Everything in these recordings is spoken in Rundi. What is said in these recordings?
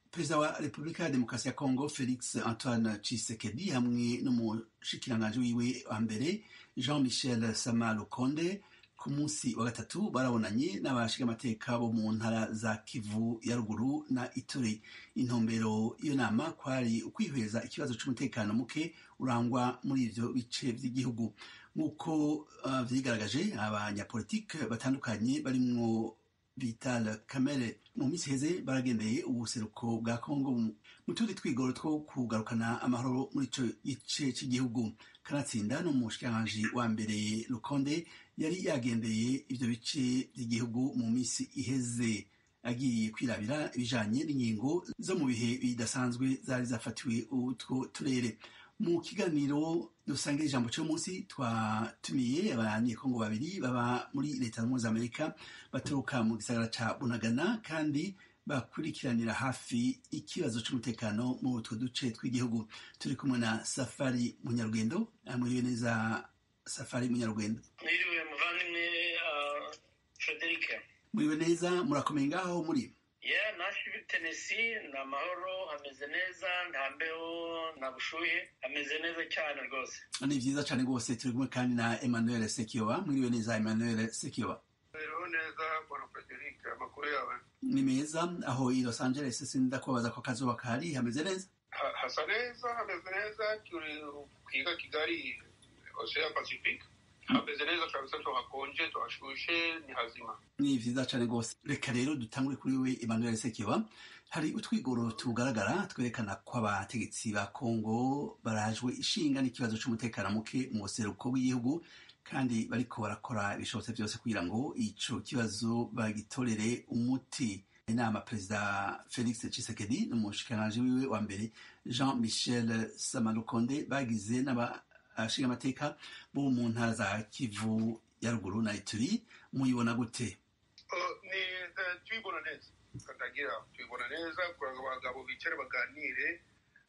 perezida wa repubulika ya demokarasi ya kongo felix antoine tshisekedi hamwe n'umushikiranganji wiwe wa mbere jean michel sama lukonde ku munsi wa gatatu barabonanye n'abashigamateka bo mu ntara za kivu ya ruguru na ituri intumbero iyo nama kwari ukwihweza ikibazo c'umutekano muke urangwa muri ivyo bice vy'igihugu nk'uko uh, vyigaragaje abanyapolitike batandukanye barimwo vital kamere mu minsi heze baragendeye ubuseruko bwa kongo mu tundi twigoro two kugarukana amahoro muri ico gice cy'igihugu kanatsinda n'umushikiranganji wa mbere rukonde yari yagendeye ivyo bice by'igihugu mu minsi iheze agiye kwirabira ibijanye n'ingingo zo mu bihe bidasanzwe zari zafatiwe utwo turere mu kiganiro dusangira ijambo cy'uyu munsi twatumiye abanyekongo babiri baba muri leta zunze amerika baturuka mu gisagara ca bunagana kandi bakurikiranira hafi ikibazo c'umutekano mu utwo duce tw'igihugu turi kumwe na safari munyarugendo mwiriwe neza safari munyarugendo mwiriwe muvandimwe uh, frederic mwiriwe neza murakomeye ngaho muri yeah nashville tennessee ni amahoro hameze neza nta mbeho nta bushuhe hameze neza cyane rwose ni vyiza cane rwose turi kumwe kandi na emmanuel sekiyoba mwiriwe neza emmanuel sekiyoba Rero neza bwana Frederic amakuru yawe ni meza aho i los angeles sinda kubabaza ko akazuba kahari hameze neza Ha- hasa neza hameze neza turi kwiga kigali ocean pacific hameze neza kabisa tuhakonje tuhashushe ni hazima ni vyiza cane rwose reka rero dutangure kuri we emmanuel sekiyoba hari utwigoro tugaragara twerekana ko abategetsi ba kongo barajwe ishinga n'ikibazo c'umutekano muke mu buseruko bw'igihugu kandi bariko barakora ibishobotse vyose kugira ngo ico kibazo bagitorere umuti inama perezida felix tshisekedi n'umushikiranganji wiwe wa mbere jean michel samalukonde bagize n'abashingamateka bo mu ntara za kivu ya ruguru na ituri muyibona gute Uh, ni eh, tubibona neza katagira tubibona neza kugira ngo abagabo bicare baganire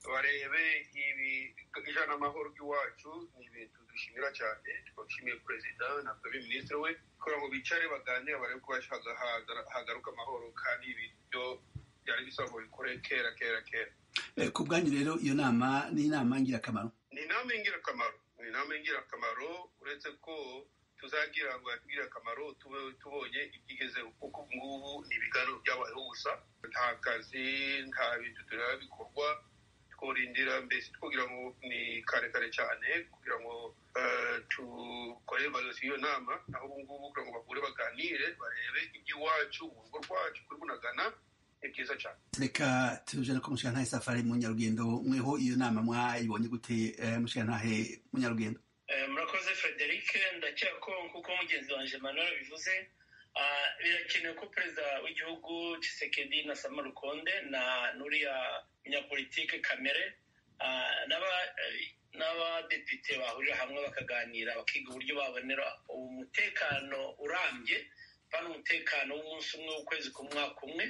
barebe ibi ijana amahoro ry'iwacu ni ibintu dushimira cyane twashimiye perezida na premier ministre we kugira ngo bicare baganire barebe ko bashaka hagaruka amahoro kandi ibintu byari bisaba ngo bikore kera kera kera Eh, ku bwanyu rero iyo nama ni inama ngirakamaro ni inama y'ingirakamaro ni inama y'ingirakamaro uretse ko tuzagira ngo yatugirire akamaro tube tubonye ibyigezeho kuko ubu ngubu ni ibiganiro byabayeho gusa nta kazi nta bintu tureba bikorwa tworindira mbese twogira ngo ni kare kare cyane kugira ngo eh, tukore evaluation y'iyo nama naho ubu ngubu kugira ngo bahure baganire barebe iby'iwacu mu rugo rwacu kuri bunagana ni byiza cyane reka tujane ko mushikirantahe safari munyarugendo mweho iyo nama mwayibonye gute eh, mushikirantahe munyarugendo Eh, murakoze frederic ndakeka ko nk'uko mugenzi wanjye manuel bivuze ah, birakenewe ko perezida w'igihugu Tshisekedi na sama rukonde na n'uriya munyapolitike kamere ah, n'aba- eh, n'abadepite bahurira hamwe bakaganira bakiga uburyo babonera umutekano urambye kandi umutekano w'umunsi umwe w'ukwezi k'umwaka umwe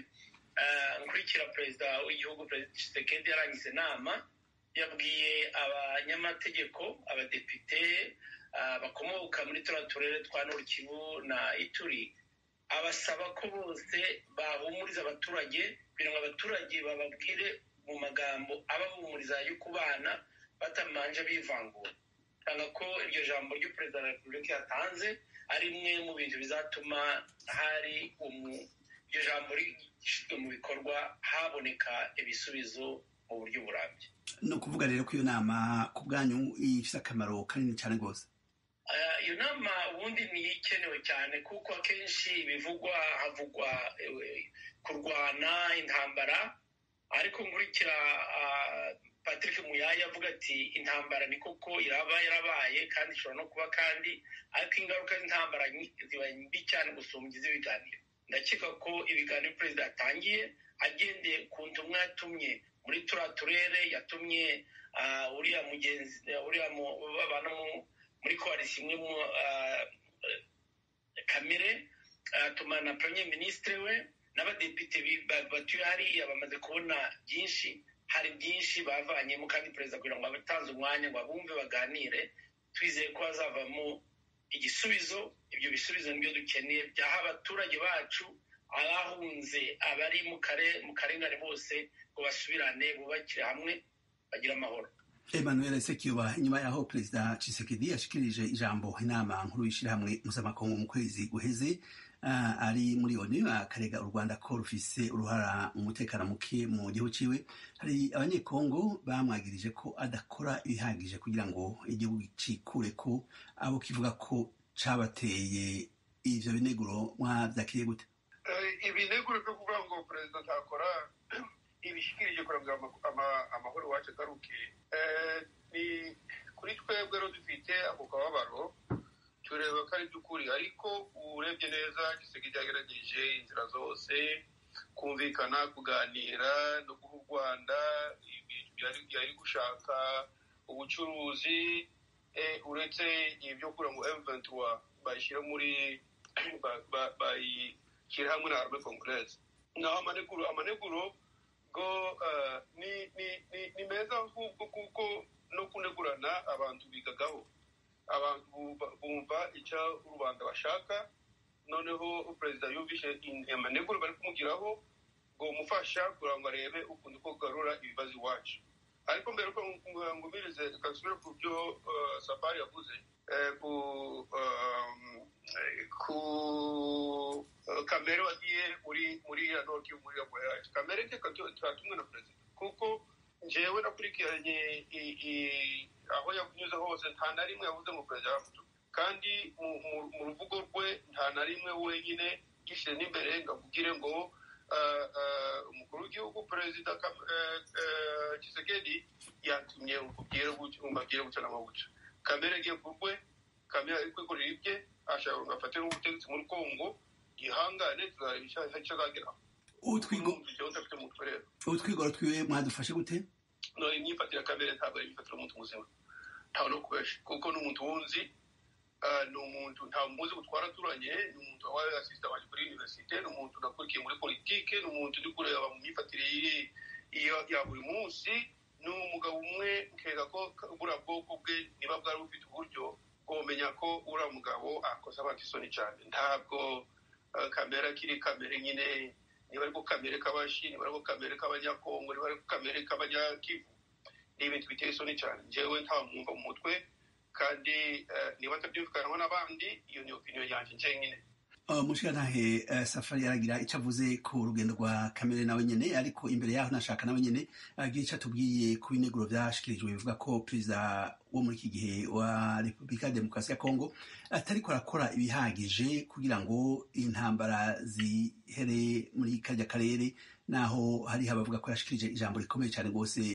Ah, nkurikira perezida w'igihugu perezida Tshisekedi yarangiza inama yabwiye abanyamategeko abadepite ah, bakomoka muri turiya turere twa Nord Kivu na Ituri abasaba ko bose bahumuriza abaturage kugira ngo abaturage bababwire mu magambo abahumuriza yo kubana batamanje bivangura tanga ko iryo jambo ry'uperezida wa repubulika yatanze ari imwe mu bintu bizatuma hari umu iryo jambo rishyizwe mu bikorwa haboneka ibisubizo mu buryo burambye ni ukuvuga rero ko iyo nama ku bwanyu ifite akamaro kanini cyane rwose Ah, iyo nama ubundi ni ikenewe cyane kuko akenshi bivugwa havugwa eh, kurwana intambara ariko nkurikira ah, patrick muyaya avuga ati intambara ni koko iraba yarabaye kandi ishobora no kuba kandi ariko ingaruka z'intambara nyi- ziba mbi cyane gusumbya iz'ibiganiro ndakeka ko ibiganiro perezida yatangiye agendeye ku ntumwa yatumye muri turiya turere yatumye ah, uriya mugenzi uriya mu- babana mu- muri koalisi imwe mu ah, kamere atuma na premier ministre we n'abadepite bi- ba- batuye hariya bamaze kubona byinshi hari byinshi bavanyemo kandi perezida kugira ngo abatanze umwanya ngo abumve baganire twizeye ko hazavamo igisubizo ibyo bisubizo nibyo dukeneye byaha abaturage bacu abahunze abari mu karengane bose ngo basubirane bubakire hamwe bagire amahoro emmanuel sekiba inyuma yaho perezida cisekedi yashikirije ijambo inama nkuru y'ishyirahamwe mpuzamakungu mu kwezi guheze uh, ari muri onu akarega u rwanda ko rufise uruhara mu mutekano muke mu gihugu ciwe hari abanyekongo bamwagirije ko adakora ibihagije kugira ngo igihugu cikure ko abo kivuga ko cabateye ivyo bineguro mwavyakiriye gute ibineguro byo kuvuga ngo perezida ntakora ibishikirije kugira ngo amahoro iwacu agaruke ni kuri twebwe rero dufite ako kababaro tureba ko ari by'ukuri ariko urebye neza giseke cyagerageje inzira zose kumvikana kuganira no guha u rwanda yari gushaka ubucuruzi uretse ibyo kugira ngo emuventura bayishyira muri bayishyira hamwe na arme kongureze naho amaneguro amaneguro go ni meza ahubwo kuko no kunegurana abantu bigagaho abantu bumva icyo rubanda bashaka noneho perezida yumvishe amaneguro bari kumugiraho ngo umufasha kugira ngo arebe ukuntu ko kugarura ibibazo iwacu ariko mbere ko ngumirize kasubire ku byo safari yavuze ku kamere wagiye muri muri ya noki muri ya voyage kamere nke turatumwe na perezida kuko njyewe nakurikiranye aho yanyuze hose nta na rimwe yavuze ngo perezida yamutu kandi mu ruvugo rwe nta na rimwe wenyine gishyire n'imbere ngo avugire ngo umukuru w'igihugu perezida kisekedi yatumye umubwire gutya n'amabuca kamere agiye ku rwe kamere ari kwikorera ibye ashaka ngo afate n'ubutegetsi muri kongo yihangane tuzareba icyo azageraho utwigoro twiwe mwadufashe gute no imyifatire kamere ntabwo ari imyifatire y'umuntu muzima ntawe no kubesha kuko ni umuntu wunzi ni umuntu nta muzi gutwara aturanye ni umuntu wabaye asisita wanjye kuri universite ni umuntu nakurikiye muri politike ni umuntu uri kureba mu myifatire ya buri munsi ni umugabo umwe nkeka ko buriya bwoko bwe niba bwari bufite uburyo bwomenya ko uriya mugabo akoze abantu isoni cyane ntabwo kamera akiri kamere nyine niba ariko kamere k'abashi niba ariko kamere k'abanyakongo niba ariko kamere k'abanyakivu ni ibintu biteye isoni cyane njyewe nta mwumva mu mutwe kandi niba atabyumvikanamo n'abandi iyo ni opinion yanjye njyenyine umushirantahe safari yaragira icyo avuze ku rugendo rwa kamere nawe nyine ariko imbere yaho nashaka nawe nyine agira icyo atubwiye ku bineguro byashyikirijwe bivuga ko perezida wo muri iki gihe wa repubulika ya demokarasi ya kongo atariko arakora ibihagije kugira ngo intambara zihere muri karya karere naho hariho abavuga ko yashikirije ijambo rikomeye cyane rwose